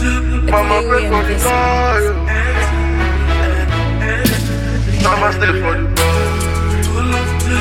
Mama pray for the boy. Mama stay for the boy.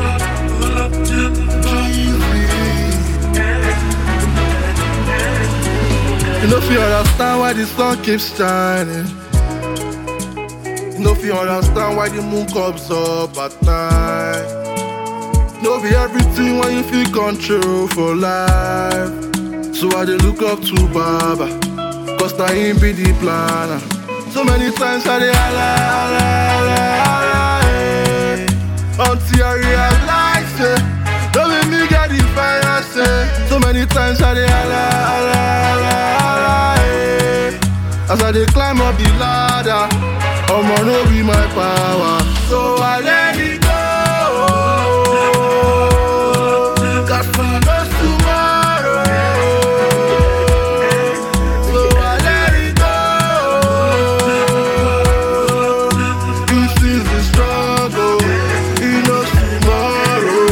You know if you understand why the sun keeps shining. You know if you understand why the moon comes up at night. No be everything when you feel control for life. So I dey look up to Baba, cause na him be the planner. So many times I dey holla, holla, holla, holla, eh. Until I realize, say, don't make me get the fire, say. So many times I dey holla, holla, holla, holla, eh. As I dey climb up the ladder, omo no be my power. So I let it go. Cause who knows tomorrow? So I let it go. This is the struggle. He knows tomorrow.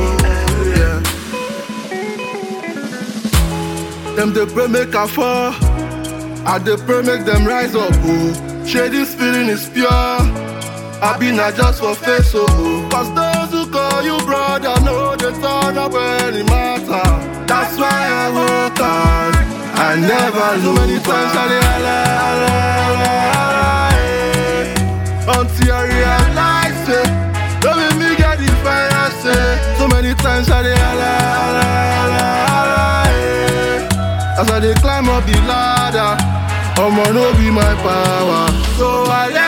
Yeah. Them they pray make I fall. I dey pray make them rise up. Oh. Share this feeling is pure. I be not just for face, oh. oh. Cause those who call you brother know they turn up when it matter. That's why I work hard. I never lose. So many times I dey holla, holla, holla, holla, eh. Until I realize, say, don't make me get the fire, say. So many times I dey holla, holla, holla, holla, eh. As I dey climb up the ladder, omo no be my power. So I let